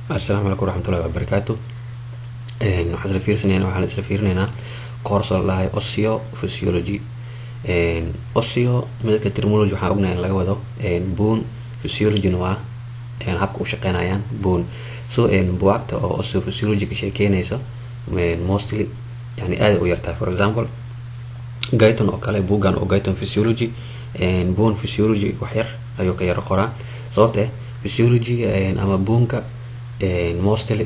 asalaamu calaykum waraxmatullahi wabarakaatu waxaan isla fiirsanayna waxaan isla fiirinaynaa course oo la dhahay osseo physiology osseo midka terminology waxaan ognahay in laga wado bone physiologyna waa habka u shaqeynayaan bone so buwaagta oo osseo physiology ka sheekeynaysa mostly yani aada u yartahay for example gayton oo kale buuggan oo gayton physiology bone physiology wax yar ayuu ka yaro qoraa sababta eh physiology ama boonka mostly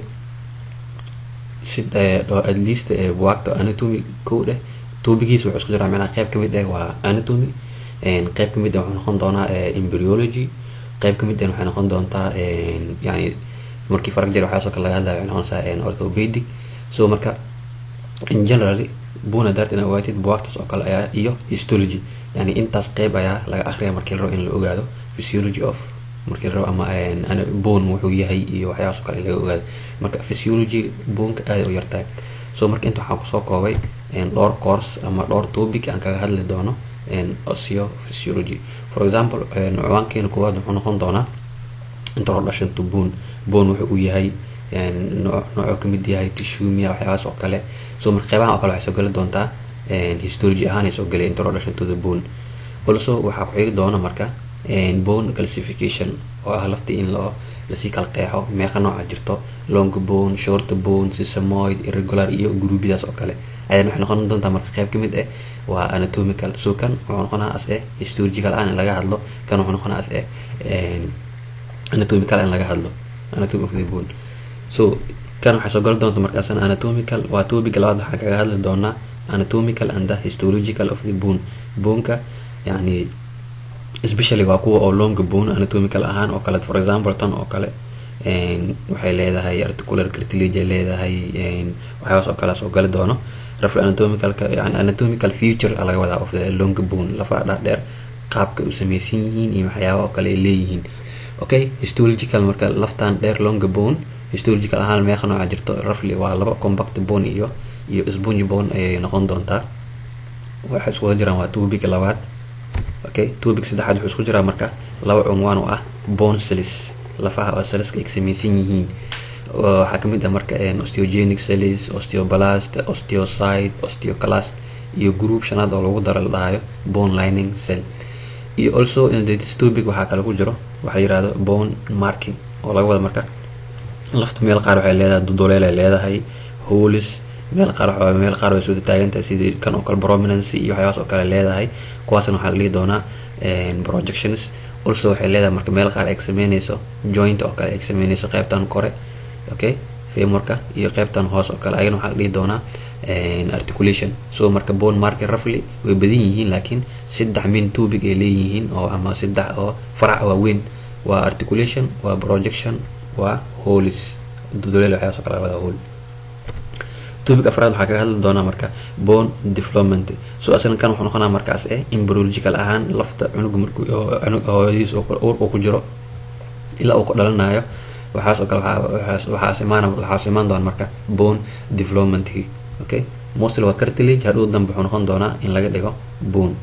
si at least buwaagta anatomy kow dheh tuubigiisa wuxuu isku jiraa macnaha qayb kamid ah waa anatomy qayb kamid ah wuxuu noqon doonaa embryology qayb kamid ah waxay noqon doontaa yani markii farag jir waxaasoo kale laga hadlaya waxay noqonaysaa orthopedic so marka in generally buna dart ina ogaatid buwaagtaas oo kale ayaa iyo histology yani intaas qayb ayaa laga akriya markii la rabo in la ogaado physiology of markii la rabo ama bone wuxuu yahay iyo waxyaabaas oo kale laga ogaado marka physiology boneka aada u yartahay so marka inta waxaan kusoo koobay dhowr course ama dhowr topic aan kaga hadli doono osseo physiology for example ciwaankeena koowaad wuxuu noqon doonaa introduction to bone bone wuxuu uu yahay noocuu kamid yahay tishumia waxyaabaas oo kale so marka qeybahan oo kale waxay soo geli doontaa histology ahaan ay soo gelay introduction to the bone also waxaa ku xigi doona marka bone classification oo ah laftii in loo lasii kala qeexo meeqa nooca jirto long bone short bone sesamoid irregular iyo gruubyadaas oo kale ayadana waxay noqon doontaa marka qeyb kamid ah waa anatomical so kan wuxuu noqonaa as eh histological aan in laga hadlo kan wuxuu noqonaa as eh anatomical in laga hadlo anatomy of the bone so kan waxay soo gali doonta markaasna anatomical waa topic labaad waxaan kaga hadli doonaa anatomical and the histological of the bone boneka yani especially waa kuwa oo long bone anatomical ahaan oo kale for example tan oo kale waxay leedahay articular cartilage ay leedahay waxyaabaas oo kale soo gali doono rafl anatomical yani anatomical future laga wadaa of the long bone lafaha dhaadheer qaabka u samaysan yihiin iyo waxyaaba oo kale ay leeyihiin okay histological marka laftan dheer long bone histological ahaan meeqa nooca jirto rafly waa laba compact bone iyo iyo sponge bone ayay noqon doontaa waxay isku wada jiraan waa topic labaad okay topic saddexaad wuxuu isku jiraa marka laba cunwaan oo ah bone cells lafaha oo celleska ay samaysan yihiin waxaa kamid ah marka osteogenic cells osteoblast osteocyte osteoclast iyo group shanaad oo lagu daro la dhahayo bone lining cell iyo also in this topic waxaa kale ku jiro waxaa yirahdo bone marking oo laga wada marka lafta meel qaar waxay leedahay dudoleel ay leedahay holis meel qaar meel qaar way soo taagantahay sidii kan oo kale prominency iyo waxyaabaas oo kale leedahay kuwaasna waxaa la dhihi doonaa projections also waxay leedahay marka meel qaar ay sameynayso joint oo kale ay sameynayso qaybtan kore okay femurka iyo qaybtan hoos oo kale ayagana waxaa la dhihi doonaa articulation so marka bone market roughly way badan yihiin laakiin saddex main topic ay leeyihiin oo ama saddex oo farac waaweyn waa articulation waa projection waa holis dudoleel waxyaabaas oo kale laga wadaa hol topic afraad waxaa kaga hadli doonaa marka bone development so aslan kan wuxuu noqonaa markaas eh embryological ahaan lafta cunug markuu hooyadiis uur uu ku jiro ilaa uu ku dhalanayo waxaas oo kale waxaas imaan waxaas imaan doona marka bone developmentkii okay mostly waa cartilage hadhow dambe wuxuu noqon doonaa in laga dhigo bone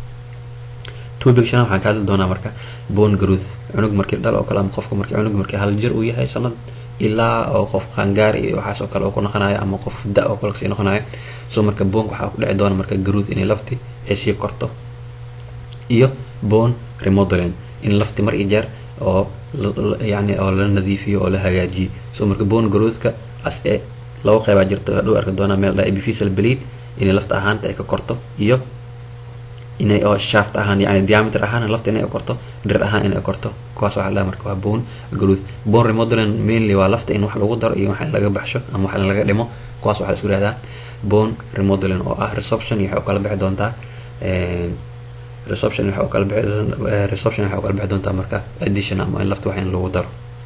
topic shanaad waxaan ka hadli doonaa marka bone growth cunug markii dhal oo kale ama qofka markii cunug markii hal jir uu yahay sanad ilaa oo qof qaangaar iyo waxaas oo kale uu ku noqonayo ama qof da oo kale kasii noqonayo so marka boonka waxaa ku dhici doona marka growth inay lafti ay sii korto iyo bone remodeling in lafti mar iyo jeer oo yani oo la nadiifiyo oo la hagaajiyo so marka bone growthka as e laba qeybaa jirto hadhow arki doonaa meel dha epiphyseal bleed inay lafta ahaanta ay ka korto iyo inay oo shaft ahaan yani diameter ahaan lafta inay korto dhir ahaan inay korto kuwaas waxaa dhaha marka waa bone growth bone remodeling mainly waa lafta in wax lagu daro iyo wax laga baxsho ama wax laga dhimo kuwaas waxaa isku yihahdaa bone remodeling oo ah resorption iyo waxay u kala bixi doontaa resorption waxay u kala bixi resorption waxay u kala bixi doontaa marka addition ama in lafta wax in lagu daro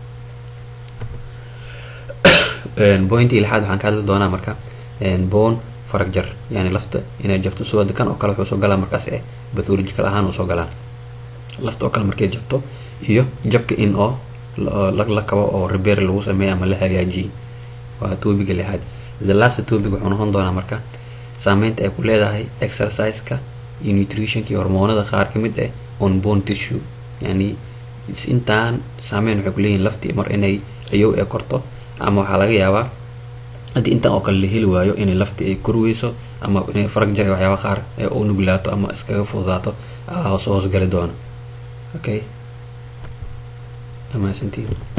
pointii lixaad waxaan ka hadli doonaa marka bone farag jar yani lafta inay jabto soo kan oo kale wuxuu soo galaa markaas eh pathological ahaan uu soo galaa lafta oo kale markay jabto iyo jabka in oo la kabo oo repair lagu sameeyo ama la hagaajiyey waa topiga lixaad the last topic wuxuu noqon doonaa marka saameynta ay ku leedahay exerciseka iyo nutritionka iyo hormoonada qaar kamid ah on bone tissue yani intaan saameyn waxay kuleeyihin laftii mar inay ciyow ee korto ama waxaa laga yaabaa haddii intan oo kale la heli waayo inay laftii ay korweyso ama inay farag jar waxyaaba qaar ee u nuglaato ama iskaga fududaato hoos hoos gali doono okay amaasantiin